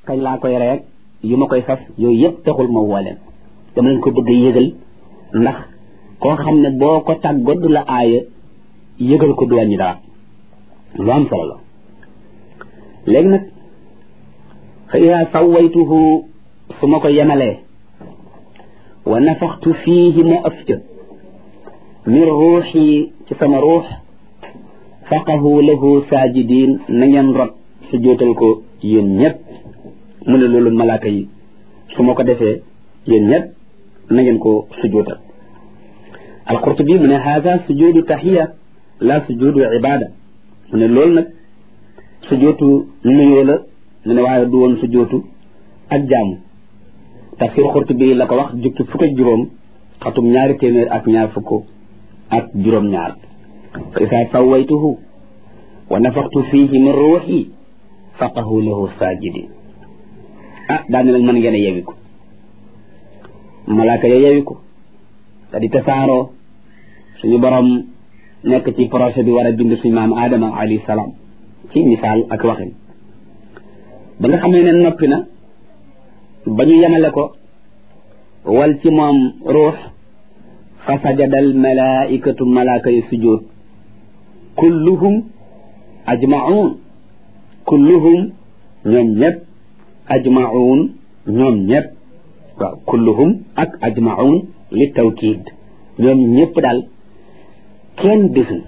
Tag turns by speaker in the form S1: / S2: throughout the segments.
S1: kañ laa koy reeg yu ma koy sas yooyu yëpp taxul ma woo leen dama leen ko bëgg yëgal ndax koo xam ne boo ko tàggood la aaya yëgal ko du wàññi dara lu am solo la léegi nag fa ida sawaytuhu su ma ko yemalee wa nafaxtu fiihi ma ëf ca min ruuxi ci sama ruux faqahu lahu saajidin na ngeen rot su jootal ko yéen ñëpp mu ne loolu malaaka yi su ma ko defee yéen ñëpp na ngeen ko sujootal alqurtubi mu ne haada sujudu taxiya la sujudu ibada mu ne loolu nag sujootu nuyoo la mu ne waaye du woon sujootu ak jaamu tafsir qurtubi la ko wax jukki fukk ak juróom xatum ñaari téeméer ak ñaar fukk ak juróom ñaar fa isaa sawaytuhu wa nafaxtu fiihi min ruuxi faqahu lahu saajidin ah daal ne nag mën ngeen a yewi ko malaaka ya yewi ko te di tasaaroo suñu borom nekk ci projet bi war a bind suñu maam Adama alayhi salaam ci misaal ak waxin ba nga xamee ne noppi na ba ñu yemale ko wal ci moom ruux fa sajadal malaikatu malaaka yi sujjóot kulluhum ajmaun kulluhum ñoom ñëpp ajmaun ñoom ñëpp waaw kulluhum ak ajmaun li tawkiid ñoom ñëpp daal kenn desul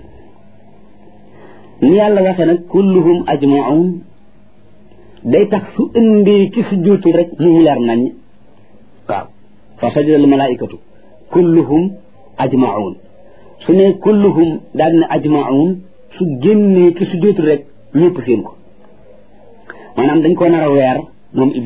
S1: ni yàlla waxee nag kulluhum ajmaun day tax su indi ki su juutul rek mu leer nañ waaw fa sajada al malaikatu kulluhum ajmaun su ne kulluhum daal ne ajmaun su génnee ki su juutul rek ñëpp seen ko maanaam dañ ko nar a weer moom